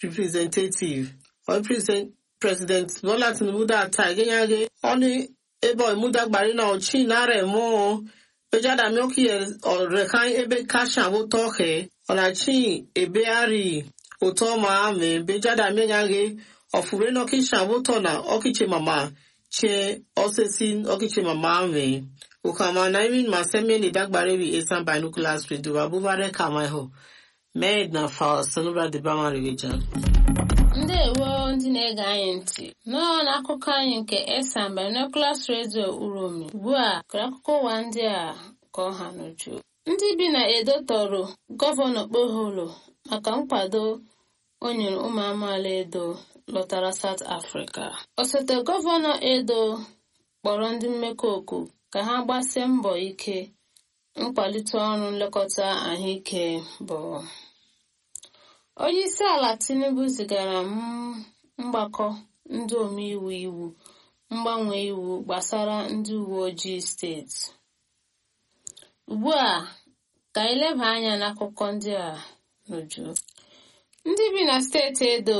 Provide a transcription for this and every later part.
representative or president president bola tinubu data egenyage oni ebo imudagbari na ochi nare mo bejada mioki rekan ebe kasha wo tohe onachi ebe ari oto ma ame bejada menyage ofure no kisha wo tona okiche mama che osesin okiche mama ame ukama na imin maseme ni dagbare wi esan binoculars radio abubare kama ho med na fa sonobra de bama region ndewo ndị na-ege anyị ntị nọọ n'akụkọ anyị nke esan binoculars radio uromi ugbu a kere akụkọ ụwa ndị a ka ọ ha n'uju ndị bi na edo tọrọ gọvanọ kpoholo maka nkwado o nyere ụmụ amaala edo lọtara south africa osote gọvanọ edo kpọrọ ndị mmekọ oku ka ha gbasie mbọ ike nkwalite ọrụ nlekọta ahụike bụ onye isi ala tinubu zigara mgbakọ ndị omeiwu iwu mgbanwe iwu gbasara ndị uwe ojii steeti ugbu a ka anyị leba anya n'akụkọ ndị a n'uju ndị bi na steeti edo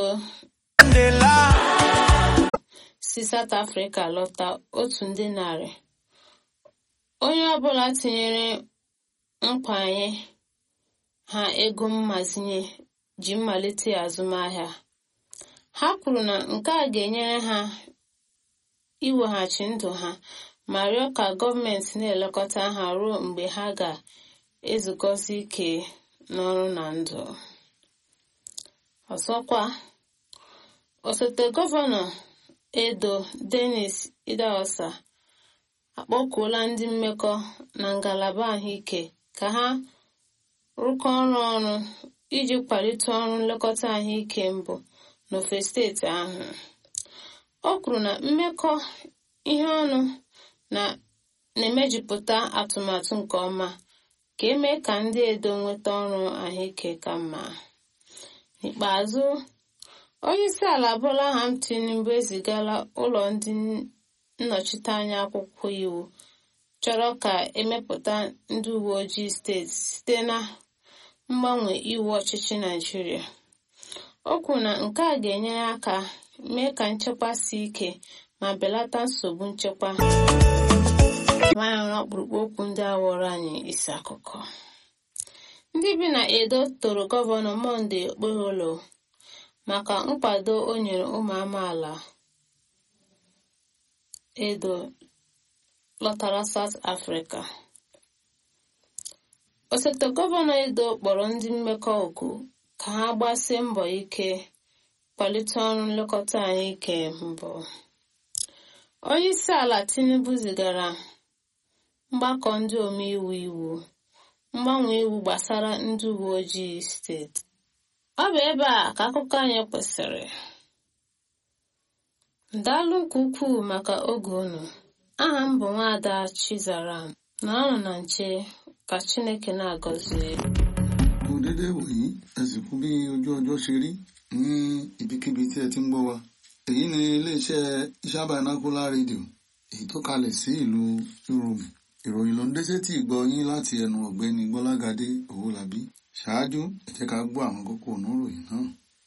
si south africa lọta otu ndị narị onye ọbụla tinyere nkwanye ha ego mmazinye ji mmalite azụmahịa ha kwuru na nke a ga-enyere ha iweghachi ndụ ha ma rịọ ka gọọmenti na-elekọta ha ruo mgbe ha ga-ezukọsi ike n'ọrụ na ndụ ọzọkwa osote gọvanọ edo denis idaosa akpọkuola ndị mmekọ na ngalaba ahụike ka ha rụkọ ọrụ ọrụ iji kwalite ọrụ nlekọta ahụike mbụ n'ofe steeti ahụ o kwuru na mmekọ ihe ọnụ na-emejupụta atụmatụ nke ọma ka eme ka ndị edo nweta ọrụ ahụike ka mma n'ikpeazụ onye isi ala bola ham tinubu ezigala ụlọ ndị nnọchiteanya akwụkwọ iwu chọrọ ka emepụta ndị uwe ojii steeti site na mgbanwe iwu ọchịchị naijiria o kwuru na nke a ga-enyere aka mee ka nchekwa si ike ma belata nsogbu nchekwa nwanyị ọkpụrụkpụ okwu ndị a wọrọ anyị isi akụkọ ndị bi na edo toro gọvanọ monde okpeholo maka nkwado o nyere ụmụ amaala edo lọtara South Africa osote gọvanọ edo kpọrọ ndị mmekọ oku ka ha gbasie mbọ ike kwalite ọrụ nlekọta ahụike mbụ onye isi ala tinubu zigara mgbakọ ndị omeiwu iwu mgbanwe iwu gbasara ndị uwe ojii steeti ọ bụ ebe a ka akụkọ anyị kwụsịrị daalụ nke ukwuu maka oge unu aha m bụ nwaada chizaram na ọnụ na nche ka chineke na-agọzie kò dédé wòyí ẹ sì kú bí ojú ọjọ́ ṣe rí ní ibikíbi tí ẹ ti ń gbọ́ wa èyí ni iléeṣẹ́ iṣẹ́ binocular radio èyí tó kalẹ̀ sí ìlú Ìròmì ìròyìn ló ń dé sétí ìgbọ́ yín láti ẹnu ọ̀gbẹ́ni Gbọ́lágadé Owólabí ṣáájú ẹ jẹ́ ká gbọ́ àwọn kókó oníròyìn náà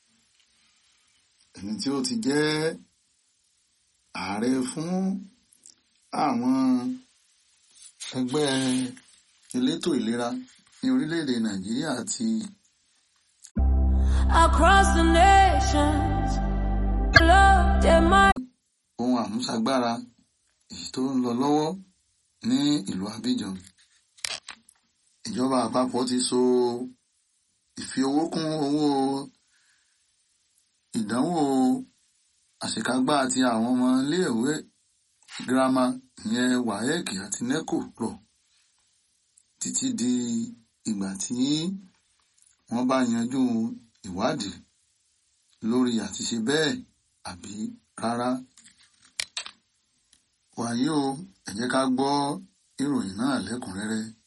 ẹni tí ó ti jẹ́ ààrẹ fún àwọn ẹgbẹ́ elétò ìlera ní orílẹ̀-èdè Nàìjíríà àti across the nations. Love them ohun àmúṣagbára èyí tó ń lọ lọ́wọ́ ní ìlú Abidjan. Ìjọba àpapọ̀ ti so ìfi owó kún owó ìdánwò àṣekágbá àti àwọn ọmọ iléèwé girama ìyẹn WAEC àti NECO rọ̀ títí di ìgbà tí wọ́n bá yanjú ìwádìí lórí àti ṣe bẹ́ẹ̀ àbí rárá. wàyí o ẹ jẹ́ ká gbọ́ ìròyìn náà lẹ́kùnrẹ́rẹ́.